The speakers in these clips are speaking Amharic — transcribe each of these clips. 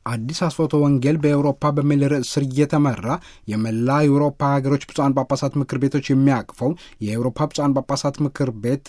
አዲስ አስፎቶ ወንጌል በኤውሮፓ በሚል ርዕስ ስር እየተመራ የመላ የአውሮፓ ሀገሮች ብፁዓን ጳጳሳት ምክር ቤቶች የሚያቅፈው የአውሮፓ ብፁዓን ጳጳሳት ምክር ቤት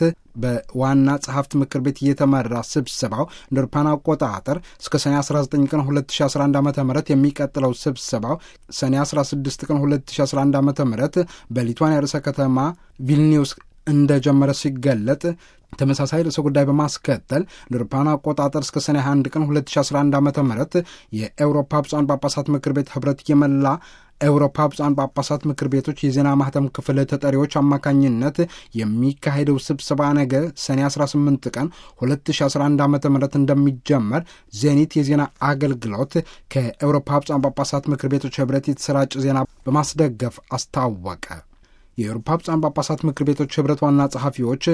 በዋና ጸሐፍት ምክር ቤት እየተመራ ስብሰባው እንደ አውሮፓውያን አቆጣጠር እስከ ሰኔ 19 ቀን 2011 ዓ ም የሚቀጥለው ስብሰባው ሰኔ 16 ቀን 2011 ዓ ም በሊቷንያ ርዕሰ ከተማ ቪልኒዩስ እንደጀመረ ሲገለጥ ተመሳሳይ ርዕሰ ጉዳይ በማስከተል ለአውሮፓውያን አቆጣጠር እስከ ሰኔ 21 ቀን 2011 ዓ ም የኤውሮፓ ብፁዓን ጳጳሳት ምክር ቤት ህብረት የመላ ኤውሮፓ ብፁዓን ጳጳሳት ምክር ቤቶች የዜና ማህተም ክፍል ተጠሪዎች አማካኝነት የሚካሄደው ስብሰባ ነገ ሰኔ 18 ቀን 2011 ዓ ም እንደሚጀመር ዜኒት የዜና አገልግሎት ከኤውሮፓ ብፁዓን ጳጳሳት ምክር ቤቶች ህብረት የተሰራጨ ዜና በማስደገፍ አስታወቀ። የአውሮፓ ብፁዓን ጳጳሳት ምክር ቤቶች ህብረት ዋና ጸሐፊዎች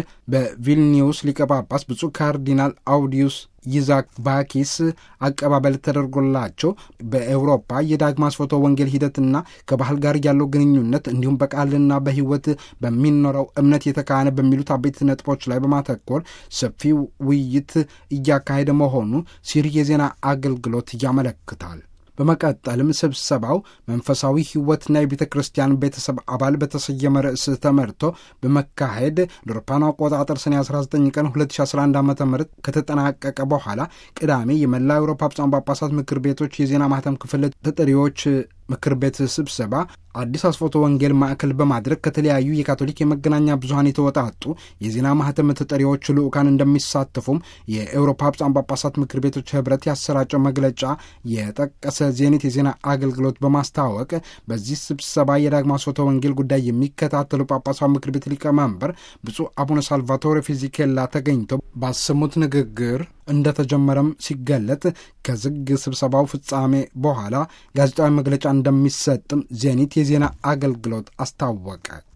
በቪልኒዩስ ሊቀ ጳጳስ ብፁዕ ካርዲናል አውዲዩስ ይዛክ ባኪስ አቀባበል ተደርጎላቸው በኤውሮፓ የዳግማ ስፎቶ ወንጌል ሂደትና ከባህል ጋር ያለው ግንኙነት እንዲሁም በቃልና በህይወት በሚኖረው እምነት የተካነ በሚሉት አበይት ነጥቦች ላይ በማተኮር ሰፊ ውይይት እያካሄደ መሆኑ ሲሪ የዜና አገልግሎት ያመለክታል። በመቀጠልም ስብሰባው መንፈሳዊ ህይወትና የቤተ ክርስቲያን ቤተሰብ አባል በተሰየመ ርዕስ ተመርቶ በመካሄድ ለአውሮፓውያን አቆጣጠር ሰኔ 19 ቀን 2011 ዓ ም ከተጠናቀቀ በኋላ ቅዳሜ የመላ አውሮፓ ብፁዓን ጳጳሳት ምክር ቤቶች የዜና ማህተም ክፍል ተጠሪዎች ምክር ቤት ስብሰባ አዲስ አስፎቶ ወንጌል ማዕከል በማድረግ ከተለያዩ የካቶሊክ የመገናኛ ብዙኃን የተወጣጡ የዜና ማህተም ተጠሪዎች ልዑካን እንደሚሳተፉም የኤውሮፓ ብፁዓን ጳጳሳት ምክር ቤቶች ህብረት ያሰራጨው መግለጫ የጠቀሰ ዜኔት የዜና አገልግሎት በማስታወቅ በዚህ ስብሰባ የዳግማ አስፎቶ ወንጌል ጉዳይ የሚከታተሉ ጳጳሳት ምክር ቤት ሊቀመንበር ብፁዕ አቡነ ሳልቫቶሬ ፊዚኬላ ተገኝተው ባሰሙት ንግግር እንደተጀመረም ሲገለጥ ከዝግ ስብሰባው ፍጻሜ በኋላ ጋዜጣዊ መግለጫ እንደሚሰጥም ዜኒት የዜና አገልግሎት አስታወቀ።